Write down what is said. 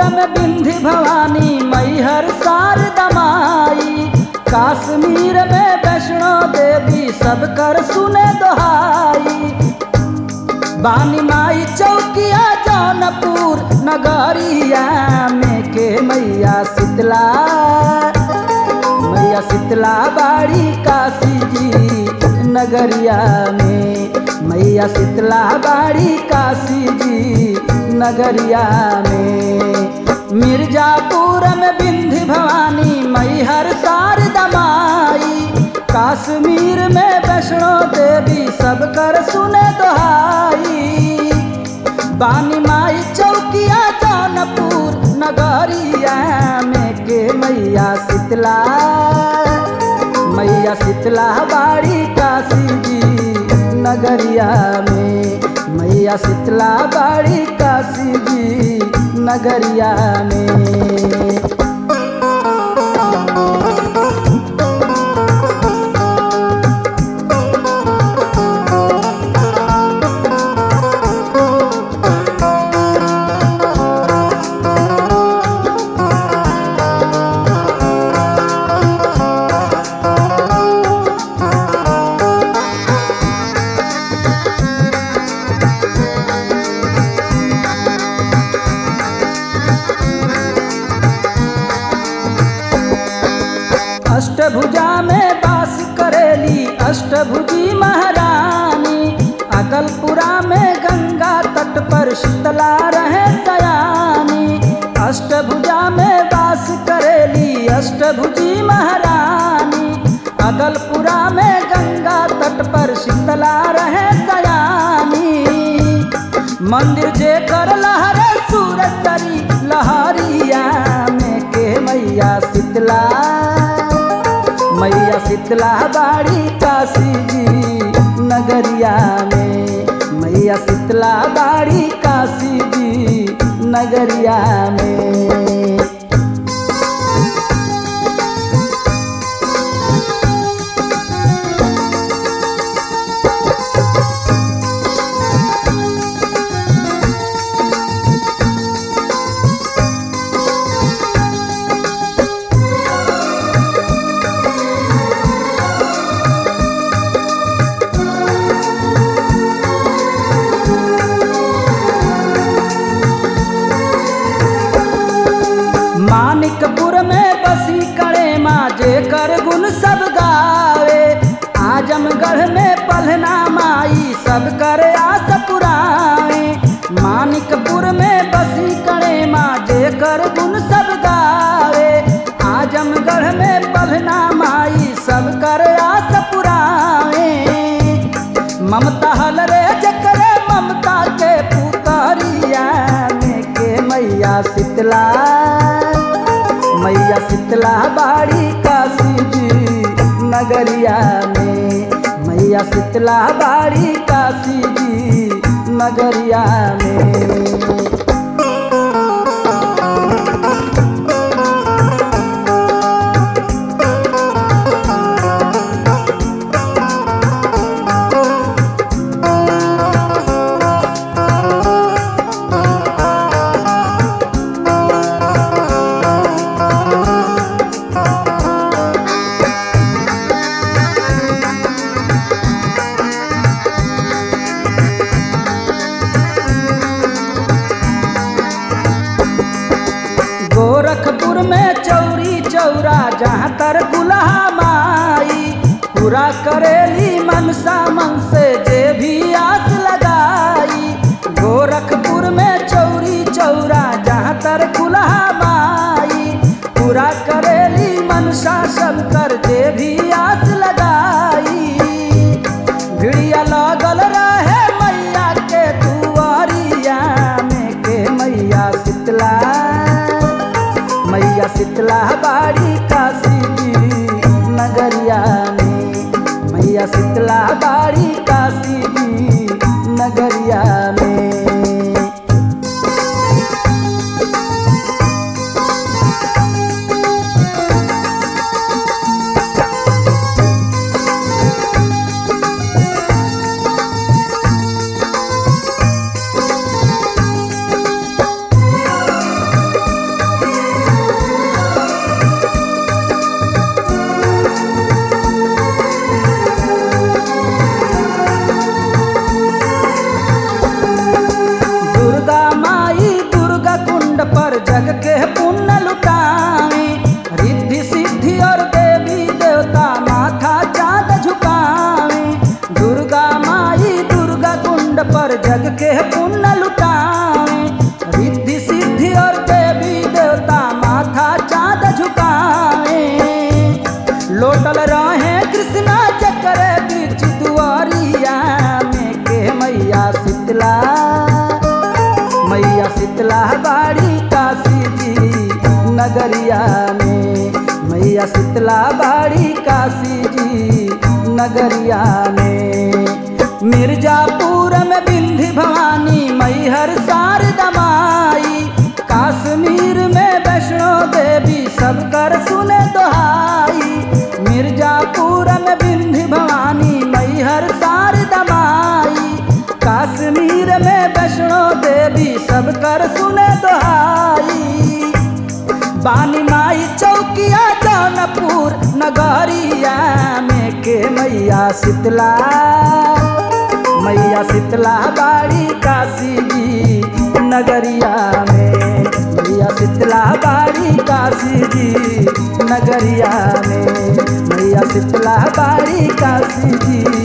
में बिंधी भवानी मैहर शारदा माई काश्मीर में वैष्णो देवी सब कर सुने दोहाई बानी माई चौकिया जौनपुर नगरिया में के मैया शीतला मैया शीतला बाड़ी काशी जी नगरिया में मैया शीतला बाड़ी काशी जी नगरिया में मिर्जापुर में बिंधी भवानी मैहर शारदा माई काश्मीर में वैष्णो देवी सब कर सुने दोहाई बानी माई चौकिया जौनपुर नगरिया में के मैया शीतला मैया शीतला बाड़ी काशी जी नगरिया में मैया शीतला बाड़ी काशी जी नगरिया में अष्टभुजा में वास करेली अष्टभुजी महारानी अकलपुरा में गंगा तट पर शीतला रहे दयानी अष्टभुजा में वास करेली अष्टभुजी महारानी अकलपुरा में गंगा तट पर शीतला रहे दयानी मंदिर जे कर लहरे सूरज तरी लहरिया में के मैया शीतला मैया शीतला बाड़ी काशी जी नगरिया में मैया शीतला बाड़ी काशी जी नगरिया में मानिकपुर में बसी करे माँ जे कर गुण सब गावे आजमगढ़ में पलना माई सब कर आस पुराए मानिकपुर में बसी करे माँ जे कर गुण सब गावे आजमगढ़ में पलना माई सब कर आस पुराए ममता हल रे जकरे ममता के पुतरिया में के मैया शीतला मैया शीतला बाड़ी काशी जी नगरिया में मैया शीतला बाड़ी काशी जी नगरिया में गोरखपुर में चौरी चौरा जहाँ तर गुलहा माई पूरा करेली मनसा मन से जे भी आस लगाई गोरखपुर में चौरी चौरा जहाँ तर गुलहा माई पूरा करेली मनसा सब कर जे भी आस लगाई भिड़िया लगल रहे मैया के दुआरिया में के मैया शीतला मैया शीतला बाड़ी काशी जी नगरिया में मैया शीतला बाड़ी काशी जी नगरिया में के पुण्य लुटावे रिद्धि सिद्धि और देवी देवता माथा चाँद झुकावे दुर्गा माई दुर्गा कुंड पर जग के पुण्य लुटावे रिद्धि सिद्धि और देवी देवता माथा चाँद झुकावे लोटल रहे कृष्णा चक्र बीच दुआरिया में के मैया शीतला मैया शीतला बाड़ी काशी जी नगरिया में मैया शीतला बाड़ी काशी जी नगरिया में मिर्जापुर में बिंधी भवानी मैहर शारदा माई काश्मीर में वैष्णो देवी सब कर सुने दोहाई मिर्जापुर में बिंधी भवानी मैहर शारदा माई काश्मीर में वैष्णो देवी सब कर सुने दोहाई बानी माई चौकिया जौनपुर नगरिया में के मैया शीतला मैया शीतला बाड़ी काशी जी नगरिया में मैया शीतला बाड़ी काशी जी नगरिया में मैया शीतला बाड़ी काशी जी